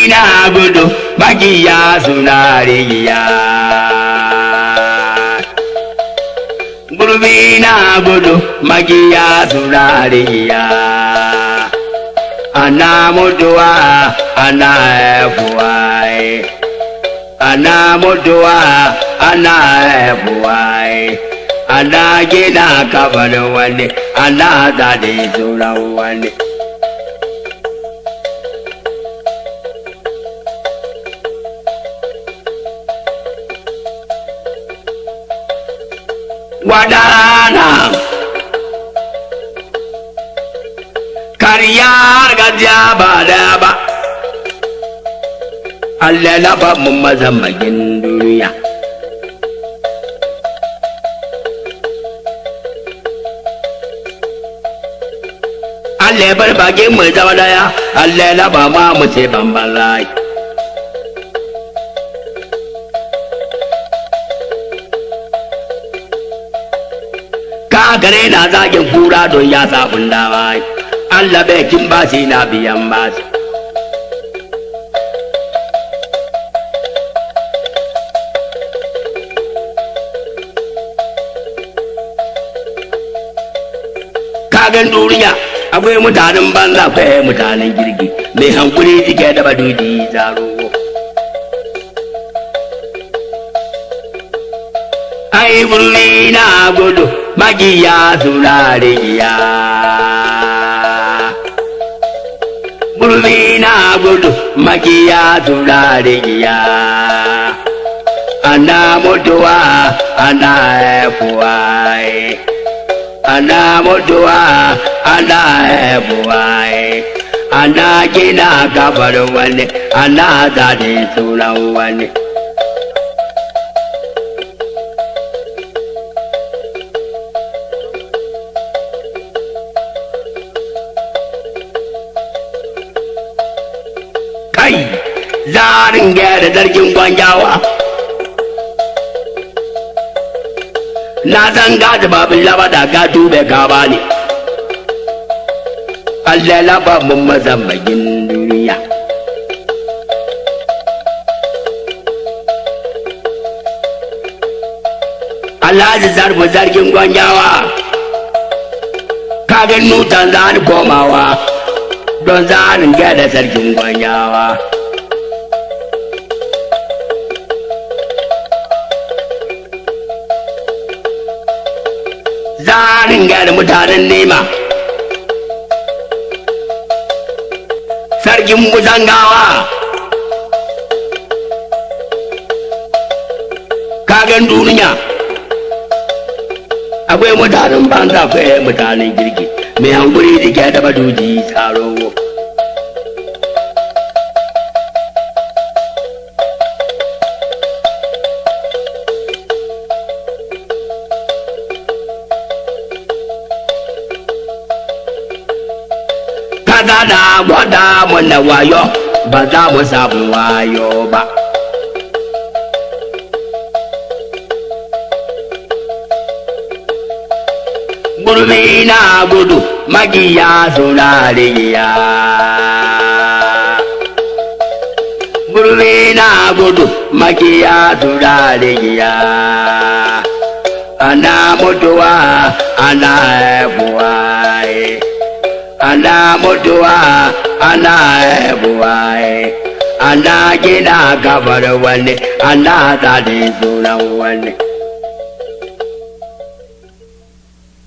na gudu magiya suna rigiya gurbi na gudu magiya suna rigiya ana mutuwa ana haifuwa ana mutuwa ana haifuwa ana gina kabarin wani ana zaɗe sunan wani wadana karya gajiya ba da ba Allah na ba mu mazamagin duniya Allah bar bakin mu zama daya Allah na ba ma mu ce bamban rai gare na zagin kura don ya sabon dama Allah bai kin ba shi na biyan ba shi kagan duniya akwai mutanen banza akwai mutanen girgi mai hankuli jike da badudi zaro ai burni na gudu magiya suna rigiya burni na gudu magiya suna rigiya ana mutuwa ana haifuwa ana mutuwa ana haifuwa ana gina gabar wani ana zane sunan wani kai zarin gyara zargin gwanjawa na san gaji babin labada ga dube gaba ne Allah laba mun mazambagin duniya Alhaji zarbu zargin gwanjawa kagan nutan zani komawa don zanin gyada sarkin gwanyawa. Zanin gyada mutanen nema. Sarkin musangawa. Kagan duniya. Akwai mutanen banza akwai mutanen girki. Mai hankuri jike da baduji tsaro. Kada da gwada mana wayo ba za mu samu wayo ba. Gurbi na gudu magiya suna rigiya. Gurbi na gudu magiya suna rigiya. Ana mutuwa ana haifuwa. ana mutuwa ana haihuwa ana gina gabar wani ana zaɗe sunan wani